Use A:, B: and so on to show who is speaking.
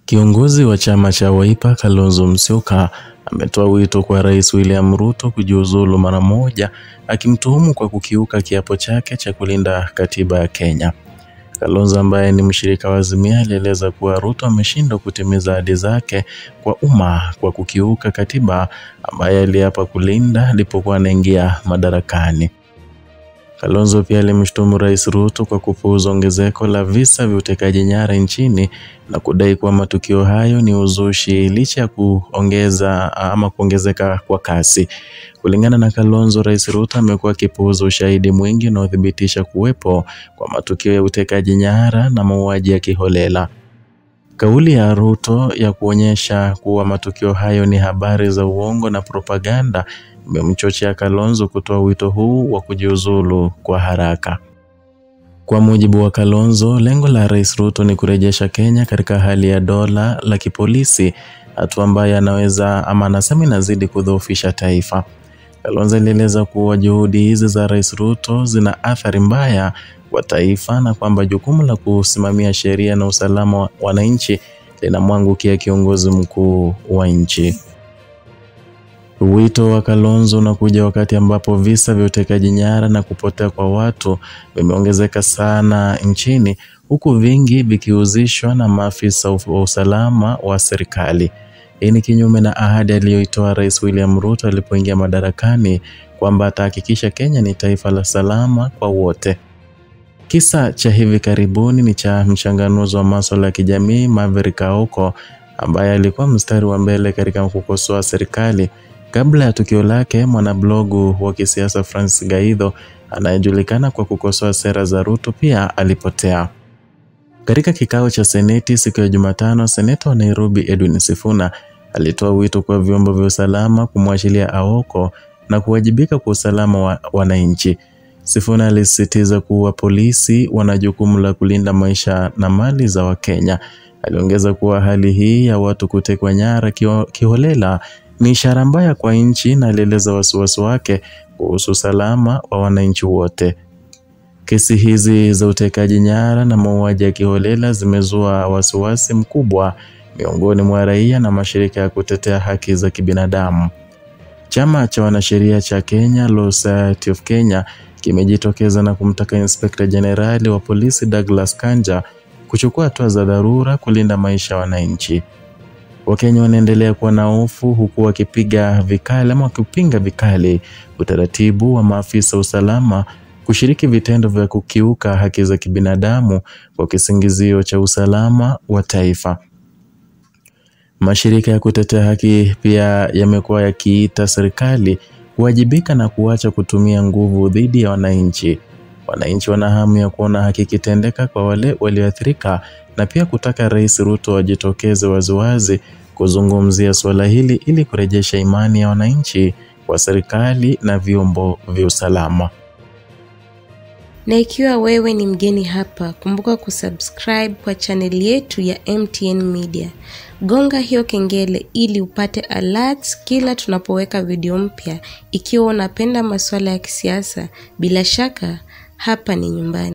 A: Kiongozi wa chama cha Wiper Kalonzo Musyoka ametoa wito kwa Rais William Ruto kujiuzulu mara moja, akimtuhumu kwa kukiuka kiapo chake cha kulinda katiba ya Kenya. Kalonzo ambaye ni mshirika wa Azimio alieleza kuwa Ruto ameshindwa kutimiza ahadi zake kwa umma kwa kukiuka katiba ambaye aliapa kulinda alipokuwa anaingia madarakani. Kalonzo pia alimshutumu Rais Ruto kwa kupuuza ongezeko la visa vya utekaji nyara nchini na kudai kuwa matukio hayo ni uzushi licha ya kuongeza ama kuongezeka kwa kasi. Kulingana na Kalonzo, Rais Ruto amekuwa akipuuza ushahidi mwingi unaothibitisha kuwepo kwa matukio ya utekaji nyara na mauaji ya kiholela. Kauli ya Ruto ya kuonyesha kuwa matukio hayo ni habari za uongo na propaganda imemchochea Kalonzo kutoa wito huu wa kujiuzulu kwa haraka. Kwa mujibu wa Kalonzo, lengo la Rais Ruto ni kurejesha Kenya katika hali ya dola la kipolisi, hatua ambayo anaweza ama anasema inazidi kudhoofisha taifa. Kalonzo alieleza kuwa juhudi hizi za Rais Ruto zina athari mbaya kwa taifa na kwamba jukumu la kusimamia sheria na usalama wa wananchi linamwangukia kiongozi mkuu wa nchi. Wito wa Kalonzo unakuja wakati ambapo visa vya utekaji nyara na kupotea kwa watu vimeongezeka sana nchini huku vingi vikihusishwa na maafisa wa usalama wa serikali. Hii ni kinyume na ahadi aliyoitoa Rais William Ruto alipoingia madarakani kwamba atahakikisha Kenya ni taifa la salama kwa wote. Kisa cha hivi karibuni ni cha mchanganuzi wa masuala ya kijamii Maverick Aoko ambaye alikuwa mstari wa mbele katika kukosoa serikali. Kabla ya tukio lake, mwanablogu wa kisiasa Francis Gaidho anayejulikana kwa kukosoa sera za Ruto pia alipotea. Katika kikao cha Seneti siku ya Jumatano, seneta wa Nairobi Edwin Sifuna alitoa wito kwa vyombo vya usalama kumwachilia Aoko na kuwajibika kwa usalama wa wananchi. Sifuna alisisitiza kuwa polisi wana jukumu la kulinda maisha na mali za Wakenya. Aliongeza kuwa hali hii ya watu kutekwa nyara kiholela ni ishara mbaya kwa nchi na alieleza wasiwasi wake kuhusu usalama wa wananchi wote. Kesi hizi za utekaji nyara na mauaji ya kiholela zimezua wasiwasi mkubwa miongoni mwa raia na mashirika ya kutetea haki za kibinadamu. Chama cha wanasheria cha Kenya, Law Society of Kenya, kimejitokeza na kumtaka Inspekta Jenerali wa polisi Douglas Kanja kuchukua hatua za dharura kulinda maisha ya wananchi. Wakenya wanaendelea kuwa na hofu huku wakipiga vikali ama wakipinga vikali utaratibu wa maafisa usalama kushiriki vitendo vya kukiuka haki za kibinadamu kwa kisingizio cha usalama wa taifa. Mashirika ya kutetea haki pia yamekuwa yakiita serikali kuwajibika na kuacha kutumia nguvu dhidi ya wananchi. Wananchi wana hamu ya kuona haki ikitendeka kwa wale walioathirika na pia kutaka Rais Ruto ajitokeze waziwazi kuzungumzia suala hili ili kurejesha imani ya wananchi kwa serikali na vyombo vya usalama.
B: Na ikiwa wewe ni mgeni hapa, kumbuka kusubscribe kwa chaneli yetu ya MTN Media. Gonga hiyo kengele ili upate alerts kila tunapoweka video mpya. Ikiwa unapenda masuala ya kisiasa, bila shaka hapa ni nyumbani.